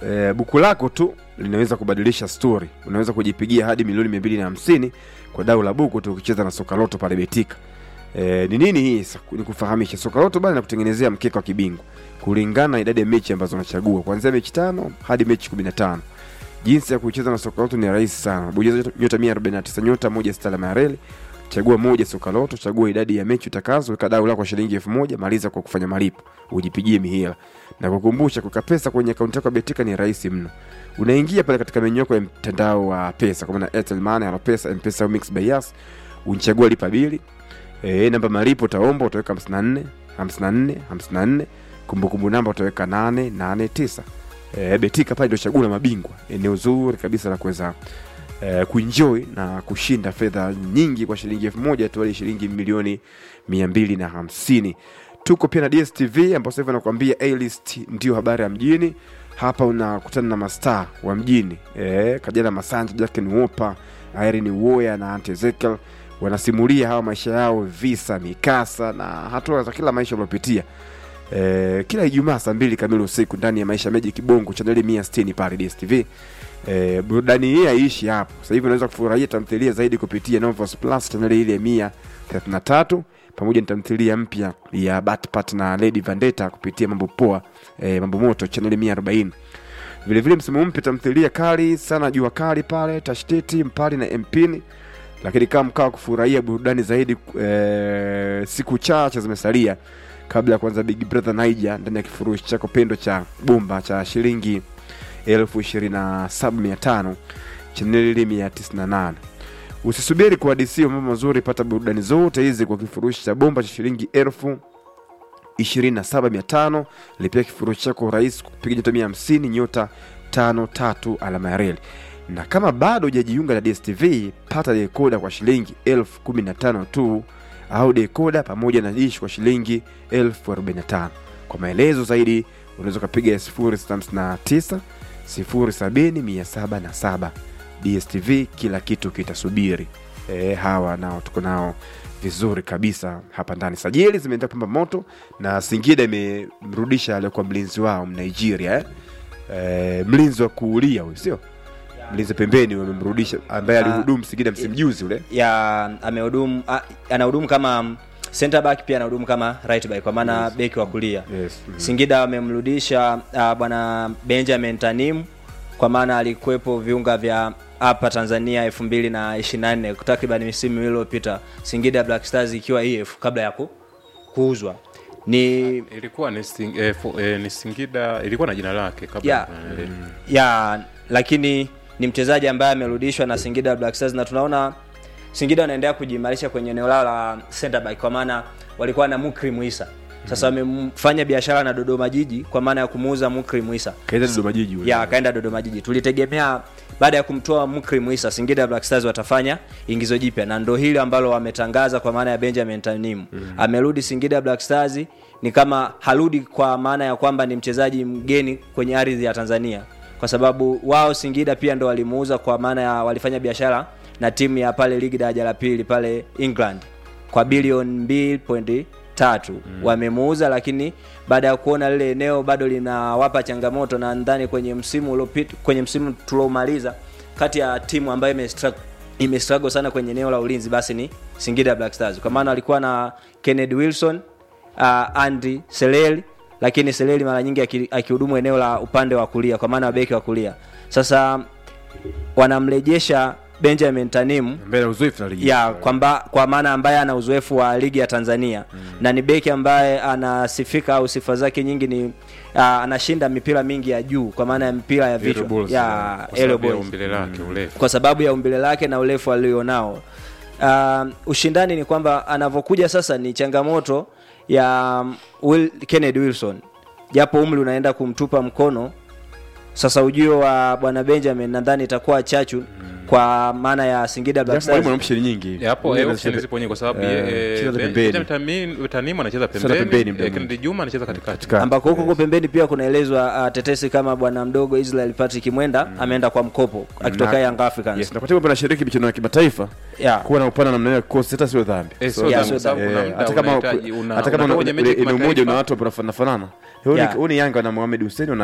e, buku lako tu linaweza kubadilisha story. Unaweza kujipigia hadi milioni mia mbili na hamsini kwa dau la buku tu ukicheza na Sokaloto pale Betika. E, ni nini hii? Sa- Ni kufahamisha Sokaloto bana nakutengenezea mkeka wa kibingwa kulingana na idadi ya mechi ambazo unachagua kuanzia mechi tano hadi mechi 15. Jinsi ya kucheza na Sokaloto ni rahisi sana. Bonyeza nyota 149 nyota moja sita alama ya reli chagua moja soka loto, chagua idadi ya mechi utakazo, weka dau lako shilingi elfu moja maliza kwa kufanya malipo, ujipigie mihela. Na kukumbusha, kuweka pesa kwenye akaunti yako ya Betika ni rahisi mno. Unaingia pale katika menyu yako ya mtandao wa pesa, kwa maana Airtel Money, Alopesa, M-Pesa au Mix by Yas, unachagua lipa bili. Eh, namba malipo utaomba utaweka 54 54 54, kumbukumbu namba utaweka 889. Eh, Betika pale ndio chaguo la mabingwa, eneo zuri kabisa la kuweza eh, kuenjoy na kushinda fedha nyingi kwa shilingi elfu moja tu hadi shilingi milioni mia mbili na hamsini tuko pia na dstv ambao sasa hivi anakuambia alist ndio habari ya mjini hapa unakutana na mastaa wa mjini eh, kajana masanja jacken wopa irene woya na ante ezekiel wanasimulia hawa maisha yao visa mikasa na hatua za kila maisha waliopitia eh, kila ijumaa saa mbili kamili usiku ndani ya maisha meji kibongo chaneli mia sitini pale dstv Eh, burudani hii haiishi hapo. Sasa hivi unaweza kufurahia tamthilia zaidi kupitia Novos Plus chaneli ile ya mia thelathini na tatu pamoja na tamthilia mpya ya Batpat na Lady Vendetta kupitia mambo poa eh, mambo moto chaneli mia arobaini vilevile msimu mpya tamthilia kali sana jua kali pale tashtiti mpali na mpini lakini kama mkawa kufurahia burudani zaidi eh, siku chache zimesalia kabla ya kuanza big brother niger ndani ya kifurushi chako pendo cha bomba cha shilingi elfu ishirini na saba mia tano chaneli ile mia tisini na nane usisubiri kuhadisiwa mambo mazuri pata burudani zote hizi kwa kifurushi cha bomba cha shilingi elfu ishirini na saba mia tano lipia kifurushi chako rahisi kupiga nyota mia hamsini nyota tano tatu alama ya reli na kama bado hujajiunga na dstv pata dekoda kwa shilingi elfu kumi na tano tu au dekoda pamoja na dish kwa shilingi elfu arobaini na tano kwa maelezo zaidi unaweza ukapiga 0659 070 707 dstv kila kitu kitasubiri e, hawa nao tuko nao vizuri kabisa hapa ndani sajili zimeendelea kupamba moto na singida imemrudisha aliyekuwa mlinzi wao mnigeria eh? E, mlinzi wa kuulia huyu sio mlinzi pembeni wamemrudisha ambaye Ah. alihudumu singida msimu juzi ule ya amehudumu a- anahudumu kama center back pia anahudumu kama right back kwa maana beki wa kulia yes. mm. Singida wamemrudisha uh, bwana Benjamin Tanim kwa maana alikuwepo viunga vya hapa Tanzania 2024 takriban misimu miwili iliyopita, Singida Black Stars ikiwa EF kabla ya ku, kuuzwa ni ilikuwa ni, sing, eh, fu, eh, ni Singida ilikuwa na jina lake kabla ya, eh, ya lakini ni mchezaji ambaye amerudishwa na Singida Black Stars na tunaona Singida wanaendelea kujiimarisha kwenye eneo lao la center back kwa maana walikuwa na Mukri Muisa. Sasa wamefanya biashara na Dodoma Jiji kwa maana ya kumuuza Mukri Muisa. kaenda dodoma jiji ule. Ya akaenda Dodoma Jiji. Tulitegemea baada ya kumtoa Mukri Muisa Singida Black Stars watafanya ingizo jipya na ndo hili ambalo wametangaza kwa maana ya Benjamin Tanim. Amerudi Singida Black Stars ni kama harudi kwa maana ya kwamba ni mchezaji mgeni kwenye ardhi ya Tanzania kwa sababu wao Singida pia ndo walimuuza kwa maana ya walifanya biashara na timu ya pale ligi daraja la pili pale England kwa bilioni 2.3 wamemuuza, lakini baada ya kuona lile eneo bado linawapa changamoto, na ndani kwenye msimu uliopita, kwenye msimu tuliomaliza, kati ya timu ambayo imestruggle imestruggle sana kwenye eneo la ulinzi basi ni Singida Black Stars, kwa maana walikuwa na Kennedy Wilson, uh, Andy Seleli, lakini Seleli mara nyingi aki- akihudumu eneo la upande wa kulia, kwa maana beki wa kulia. Sasa wanamrejesha Benjamin Tanim mbele ya uzoefu na ligi ya kwamba kwa maana ambaye ana uzoefu wa ligi ya Tanzania mm. na ni beki ambaye anasifika au sifa zake nyingi ni uh, anashinda mipira mingi ya juu kwa maana ya mipira ya vichwa balls, ya kwa aerial sababu ya balls umbile lake urefu kwa sababu ya umbile lake na urefu alionao. Uh, ushindani ni kwamba anavyokuja sasa ni changamoto ya um, Will, Kennedy Wilson, japo umri unaenda kumtupa mkono. Sasa ujio wa bwana Benjamin nadhani itakuwa chachu kwa maana ya Singida Black Japo mwalimu ana Stars. option nyingi Ya, hapo Mwingine eh, anacheza- option zipo nyingi kwa sababu Eh, eh, cheza Ben- pembeni. Benjamin Tamin- Tanimu anacheza Cheza pembeni pembeni, muda eh, mwingi. Kennedy Juma anacheza katikati. Katika- ambako huko huko pembeni pia kunaelezwa uh, tetesi kama bwana mdogo Israel Patrick Mwenda ameenda kwa mkopo akitoka Na- Young Africans. Yes, na kwa sababu anashiriki michuano ya kimataifa Yeah. kuwa na upana namna hiyo ya kikosi hata sio dhambi. Eh, So, sio Yeah, dhambi, sio kwa sababu eh, kuna muda hata kama unahitaji- una- hata kama unatoka una- kwenye mechi ule- ya eneo moja kimataifa. una watu wanafanana. Huyu ni- Yeah. huyu ni Yanga na Mohamed Hussein